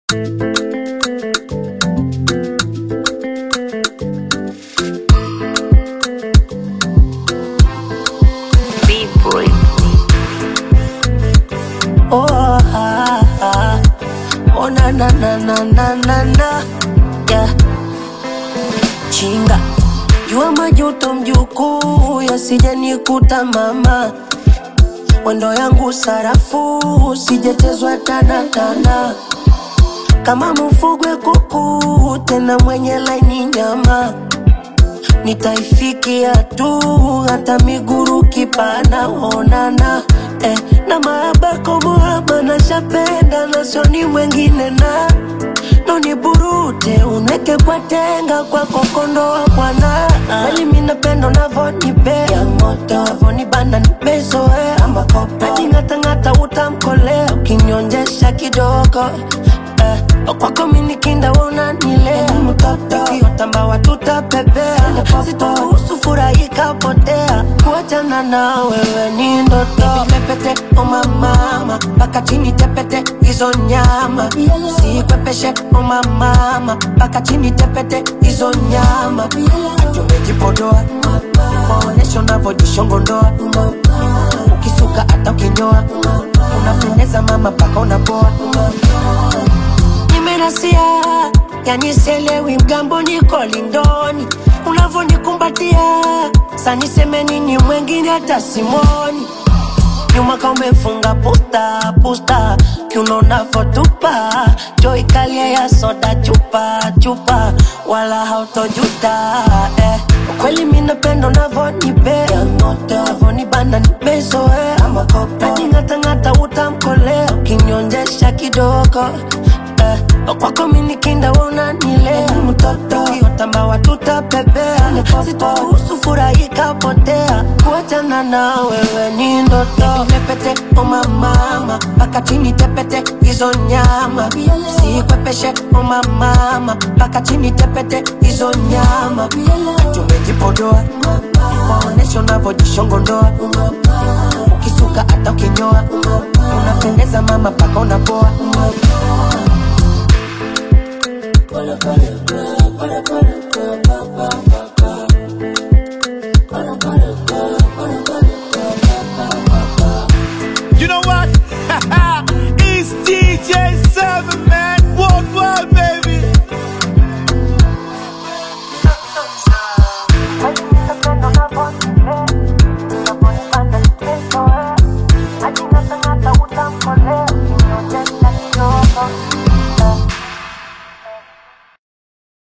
na na na na na na na yeah. Chinga jua majuto mjukuu yasije nikuta mama mwendo yangu sarafu sijechezwa tana tana kama mfugwe kuku tena mwenye laini nyama nitaifikia tu hata miguru kipana onana eh, na maabako muhaba na shapenda na soni mwengine na noni burute unweke kwa tenga kwa kokondoa bwana kweli minapendo navonipea moto avonibanda nimezoea najing'atang'ata utamkolea ukinyonjesha kidogo eh, kwako minikinda unanilea mtoto kiotamba tutapepea sitoruhusu furahika potea kuachana na wewe ni ndoto pepete omamama mpaka chini tepete hizo nyama sikwepeshe omamama mpaka chini tepete hizo nyama tumejipodoa maonesho navyojishongondoa ukisuka hata ukinyoa unapendeza mama mpaka unapoa nimerasia yani selewi mgambo niko lindoni unavonikumbatia saniseme nini mwengine hata simoni nyuma ka umefunga pusta pusta kiuno navotupa joi kalia ya soda chupa chupa wala hautojuta eh. kweli minapendo navonipea navonibanda nimezoea najing'atang'ata utamkolea ukinyonjesha kidogo eh. kwako minikinda unanilea mtoto kiotamba tutapepea sitoruhusu furahika potea kuachana na wewe ni ndoto pepete omamama mpaka chini tepete hizo nyama sikwepeshe omamama mpaka chini tepete hizo nyama tumejipodoa maonesho navyojishongondoa ukisuka hata ukinyoa unapendeza mama mpaka unapoa